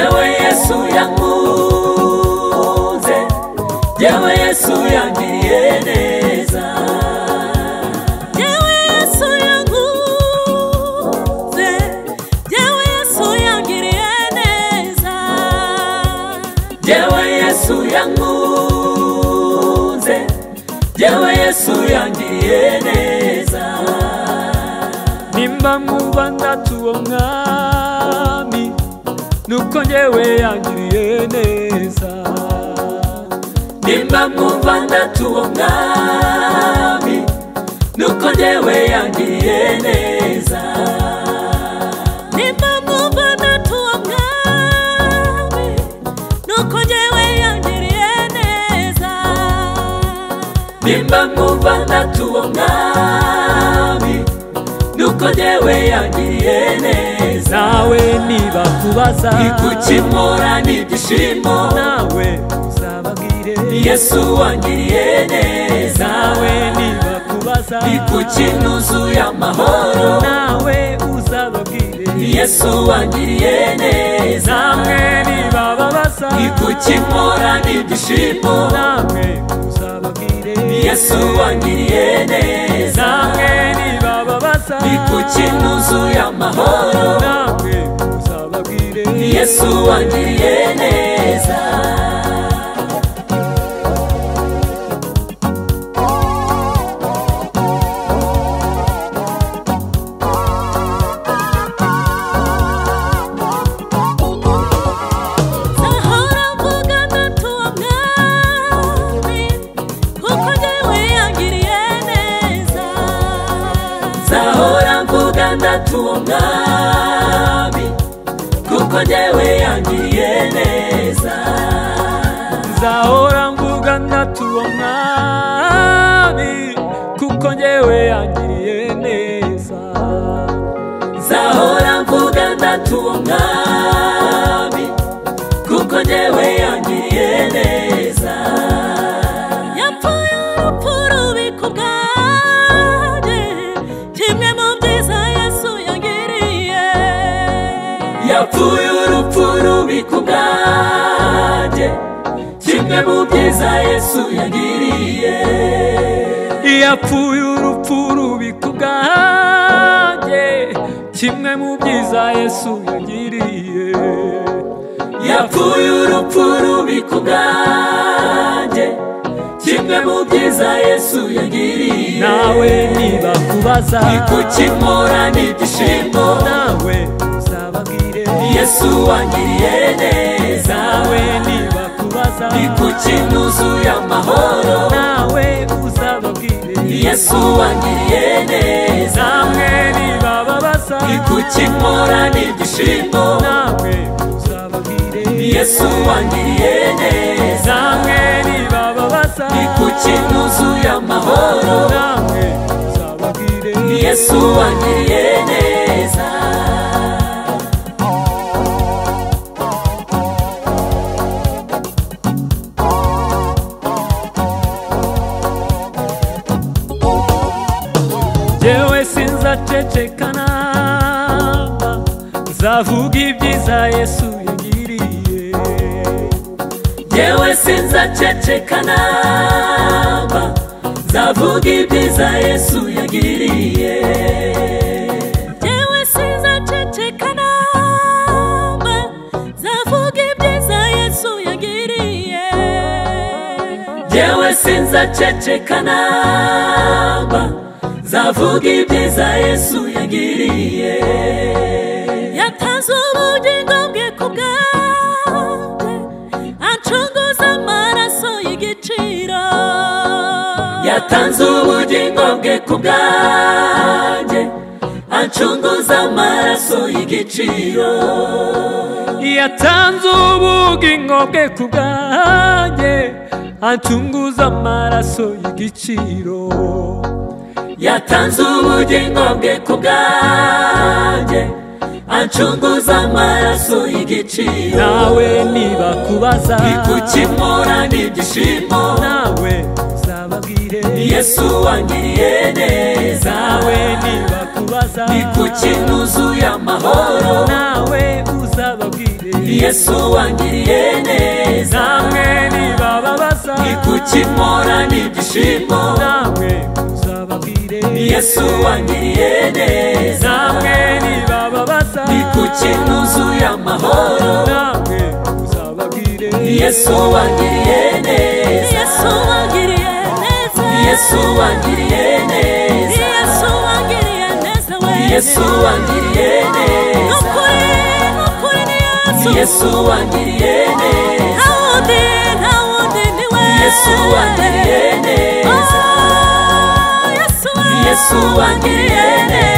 yesu yakunze yewe yesu yagiriye neza yewe yesu yakunze yewe yesu yagiriye neza yewe yesu yakunze yewe yesu yagiriye neza nimba mwumva ndatuwo mwami nuko njyewe yangiriye neza nimba mwumva ndatuwo mwami nuko njyewe yangiriye neza nimba mwumva ndatuwo mwami nuko njyewe yangiriye neza nimba mwumva ndatuwo mwami nuko njyewe yangiriye neza nawe niba kubaza ikukimura n'ibyishimo nawe uzababwire yesu wangiriye neza nawe niba kubaza ikukinuzuye amahoro nawe uzababwire yesu wangiriye neza namwe niba babaza ikukimura n'ibyishimo namwe uzababwire yesu wangiriye neza namwe niba babaza ikukinuzuye amahoro namwe uzababwire yesu wangiriye neza zahora mvuga ndatuwo mwami kuko njyewe yangiriye neza zahora mvuga ndatuwo mwami kuko njyewe yangiriye neza nzahora mvuga ndatuwo mwami kuko njyewe yangiriye neza zahora mvuga ndatuwo mwami kuko njyewe yangiriye neza yapfuye urupfu rubi ku bwanjye kimwe mu byiza yesu yangiriye yapfuye urupfu rubi ku bwanjye kimwe mu byiza yesu yagiriye yapfuye urupfu rubi ku bwanjye kimwe mu byiza yesu yagiriye yapfuye urupfu rubi ku bwanjye kimwe mu byiza yesu yagiriye nawe niba kubaza ikukimura n'ibyishimo nawe uzababwire yesu wangiriye neza nawe niba kubaza ikukinuzuye amahoro nawe uzababwire yesu wangiriye neza namwe niba babaza ikukimura n'ibyishimo nawe uzababwire yesu wangiriye neza namwe niba babaza ikukinuzuye amahoro namwe uzababwire yesu wangiriye neza jewe sinzacecekana nzavuga ibyiza yesu yagiriye yewe sinzaceceka naba nzavuga ibyiza yesu yagiriye yewe sinzaceceka namba nzavuga ibyiza yesu yagiriye yewe sinzaceceka naba nzavuga ibyiza yesu yagiriye yatanze ubugingo bwe ku bwawe acunguza amaraso y'igiciro yatanze ubugingo bwe ku bwanjye acunguza amaraso y'igiciro yatanze ubugingo bwe ku bwanjye acunguza amaraso y'igiciro yatanze ubugingo bwe ku bwanjye acunguza amaraso y'igiciro nawe niba kubaza ikukimura n'ibyishimo nawe uzababwire yesu wangiriye neza nawe nibakubaza ni ku kintu uzuye amahoro nawe uzababwire yesu wangiriye neza namwe nibababaza ni ku kimora n'ibyishimo namwe uzababwire yesu wangiriye neza namwe nibababaza ni ku kintu uzuye amahoro namwe uzababwire yesu wangiriye neza yesu wangiriye neza yesu wangiriye neza yesu wangiriye neza we yesu wangiriye neza nukuri nukuri ni yesu yesu wangiriye neza nta wundi nta wundi ni we yesu wangiriye neza Oh, yesu we yesu wangiriye neza